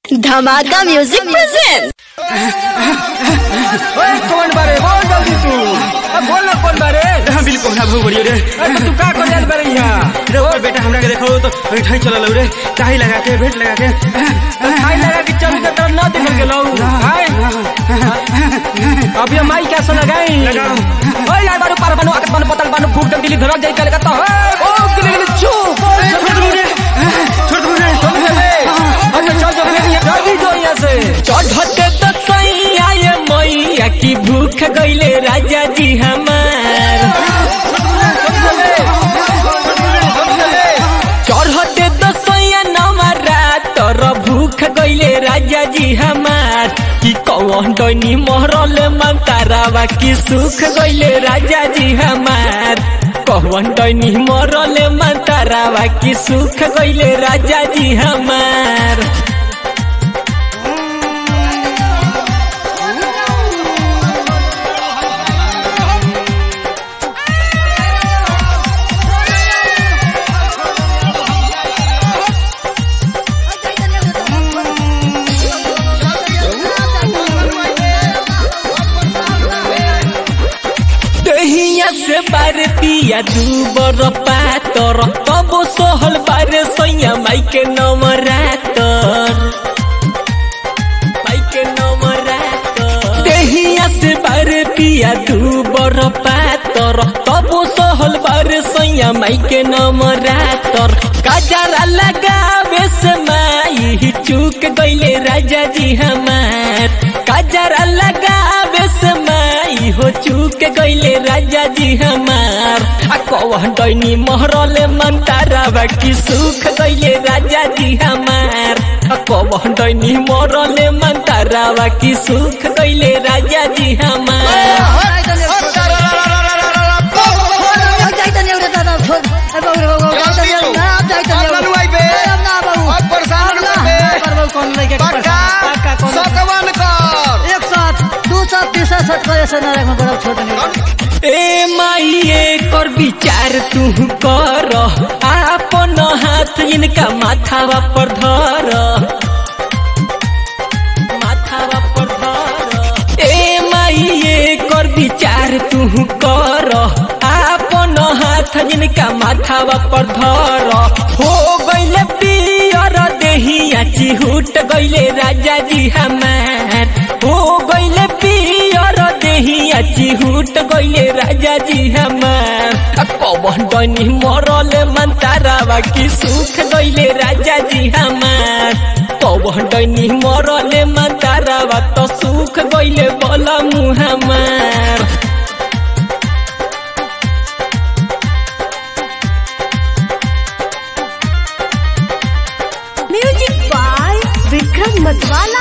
धमाका music present ओए कौन बारे बोल जल्दी तू अब बोल ना कौन बारे बिल्कुल ना भू बढ़ियो रे अरे तू का कर बारे यहाँ रे ओ बेटा हमरा के देखो तो ठाई चला लो रे काहे लगा के भेंट लगा के खाई लगा के चलू के तरफ ना दिखल के लो हाय अब ये माई कैसे लगाई लगाओ। ओए यार बारू पार बानू आकत बानू पतल बानू फूट दम दिली धरल जाई कल का तो ओ गिली गिली चू छोड़ दो रे छोड़ दो रे चल चले अरे चल चल रे जल्दी जो यहाँ से चढ़ते तो सैया ये मैया की भूख गईले राजा जी हमार चढ़ते तो सैया नवरा तोर भूख गईले राजा जी हमार की कौन डनी मोहरल मंतारावा की सुख गईले राजा जी हमार कौन डनी मोहरल मंतारावा की सुख गईले राजा जी हमार दहिया से बार पिया दू बर पातर तब सोहल बार सैया माई के नमरातर माई के नमरातर दहिया से बार पिया दू बर पातर तब सोहल बार सैया माई के नमरातर काजरा लगावे से माई चूक गईले राजा जी हमार काजरा लगावे से माई हो चूक गईले राजा जी हमार आ कौन डैनी मोहरले मंतारावा की सुख गईले राजा जी हमार आ कौन डैनी मोहरले मंतारावा की सुख गईले राजा जी हमार ए माइए कर विचार तू कर आपन हाथ इनका माथावा पर धर माथावा पर धर ए माइए कर विचार तू कर आपन हाथ इनका माथावा पर धर हो गईले पियर देहिया चिहुट गईले राजा जी हमार हो गईले पियर देहिया चिहुट गईले राजा जी हमार आ कौन डनी मरले मंतारावा की सुख गईले राजा जी हमार कौन डनी मरले मंतारावा तो सुख गईले बोला मुँह हमार music by Vikram Matwala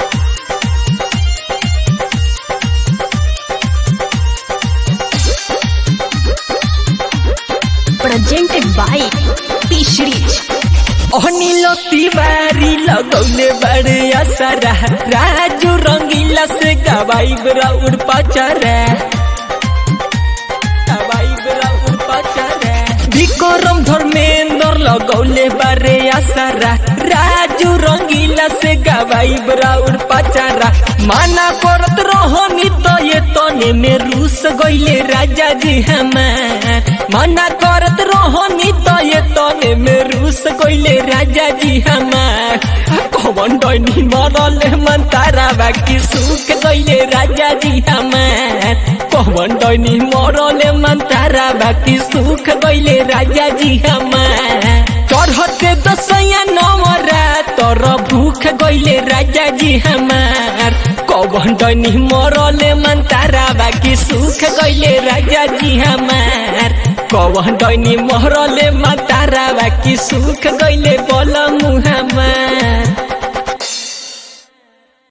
presented by पीशरीज अनिलो तिवारी लगौले बड़े असरा राजू रंगीला से गवाई बरा उड़ पचरा गवाई बरा उड़ पचरा विक्रम धर्मेंद्र लगौले बड़े असरा राजू रंगीला से गवाई बरा उड़ पचरा माना करत रोहनी तो ये तने में रूस गईले राजा जी हमार मना करत रोहनी तो ये तने में रूस गईले राजा जी हमार कौन डनी मरले मंतारा बाकी सुख गईले राजा जी हमार कौन डनी मरले मंतारा बाकी सुख गईले राजा जी हमार चढ़ते दसैया नवरा तोर भूख गईले राजा जी हमार कौन डनी मरले मंतारा बाकी सुख गईले राजा जी हमार कौन डनी मरले मंतारा बाकी सुख गईले बोल मुँह हमार